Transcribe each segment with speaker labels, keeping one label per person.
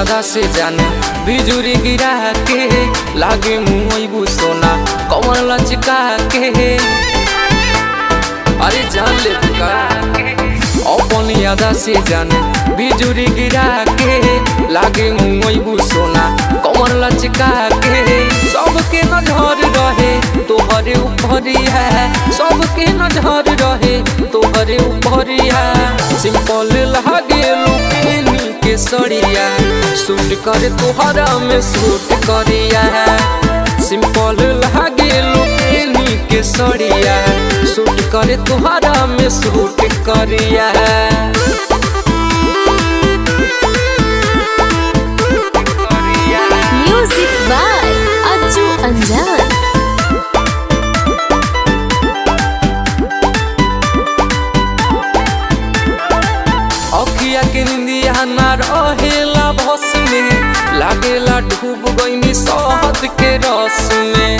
Speaker 1: अदा से जाने बिजुरी गिरा के लागे मुँह सोना कमर लचका के अरे जान ले का अपनी अदा से जाने बिजुरी गिरा के लागे मुँह सोना कमर लचका के सबके नजर रहे तोहरे ऊपरी है सबके नजर रहे तोहरे ऊपरी है सिंपल लागे लुकेनी के सड़िया सूट कर तोहरा में सूट करिया सिंपल लागे लुकेनी के सड़िया सूट कर तोहरा में सूट करिया
Speaker 2: म्यूजिक बाय अज्जू अंजान
Speaker 1: अखिया के निंदिया ना रहेला बस में लागेला डूब गईनी शहद के रस में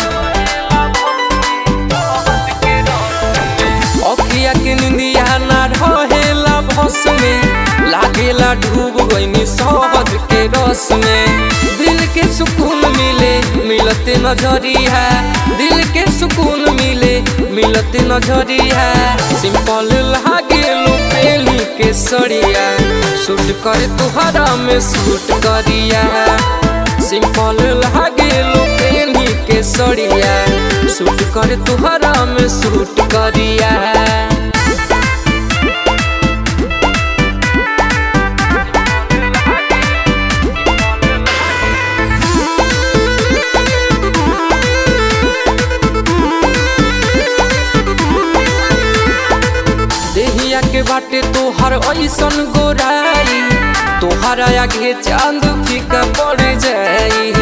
Speaker 1: अखिया के निंदिया ना रहेला बस में लागेला डूब गईनी शहद के रस में दिल के सुकून मिले मिलते नजरिया दिल के सुकून मिले मिलते नजरिया सिंपल लागे लुपेली के सड़िया सूट कर तुहरा में सूट करिया सिंपल लागे लुपेली के सड़िया सूट कर तुहरा में सूट करिया देहिया के बाटे तोहर ऐसन गोराई तोहर आगे चांद फीका पड़ जाई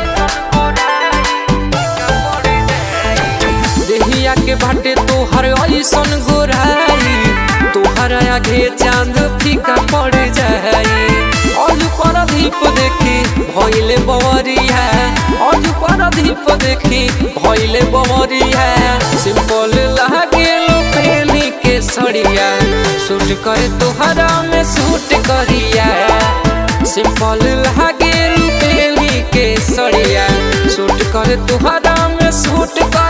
Speaker 1: देहिया के बाटे तोहर ऐसन गोराई तोहर आगे चांद फीका पड़ जाई और पर दीप देखी भइले बवरी है और पर दीप देखी भइले बवरी है सिंपल लागे लोपेली के सड़िया सूट करे तोहरा में सूट करिया सिंपल लागे लुपेली के सड़िया सूट करे तोहरा में सूट कर